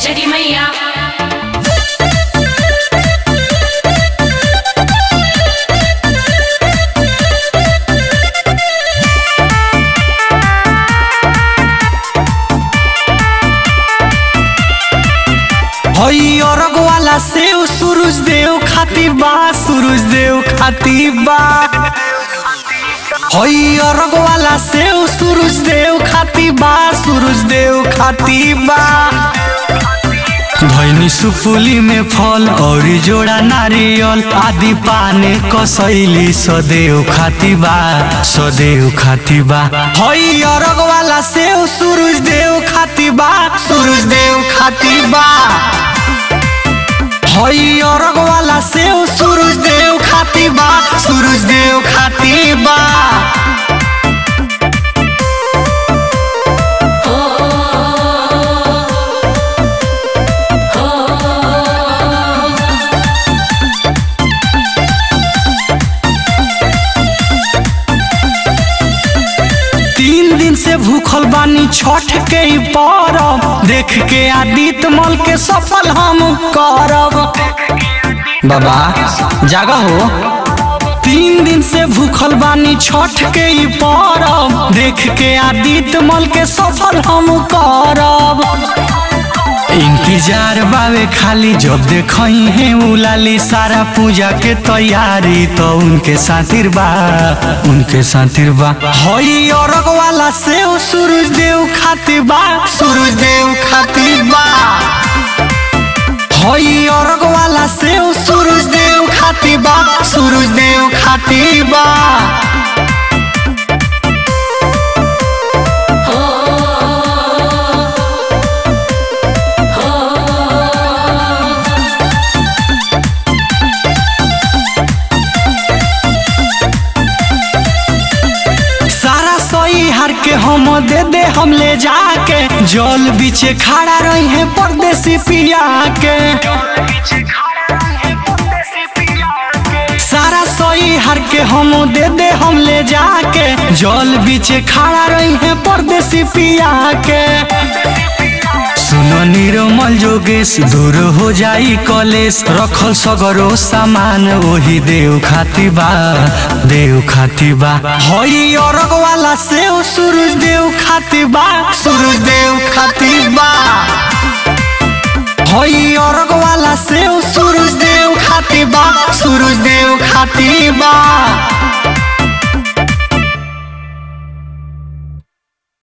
छठी मैया हई अरग वाला सेव सूरज देव खातिर बा सूरज देव खातिर बा हई अरग वाला सेव सूरज देव खातिर बा सूरज देव खातिर बा धैनी सुपुली में फल और जोड़ा नारियल आदि पाने कसैली सदैव खातिर बा सदैव खातिर बा हई अरग वाला सेव सूरज देव खातिर बा सूरज देव खातिर बा हई अरग वाला सेव सूरज देव खातिर बा सूरज देव खातिर बा तीन दिन से भूखल बानी छठ के ई परब देख के आदित्य मल के सफल हम करब बाबा जागा हो तीन दिन से भूखल बानी छठ के ई परब देख के आदित्य मल के सफल हम करब इंतजार बावे खाली जब देखई है उलाली सारा पूजा के तैयारी तो उनके साथिर बा उनके साथिर बा हई अरग वाला सेव सूरज देव खातिर बा सूरज देव खातिर बा हई अरग वाला सेव सूरज देव खातिर बा सूरज देव खातिर बा सारा सही हार के हम दे दे हम ले जाके जल बीचे खड़ा रही है परदेसी पिया के सारा सही हार के हम दे दे हम ले जाके जल बीचे खड़ा रही है परदेसी पिया के सुनो निरमल जोगेश दूर हो जाई कलेश रखल सगरो सामान वही देव खाती बा देव खाती बा हई अरग वाला सेव सूरज देव खाती बा सूरज देव खाती बा हई अरग वाला सेव सूरज देव खाती बा सूरज देव खाती बा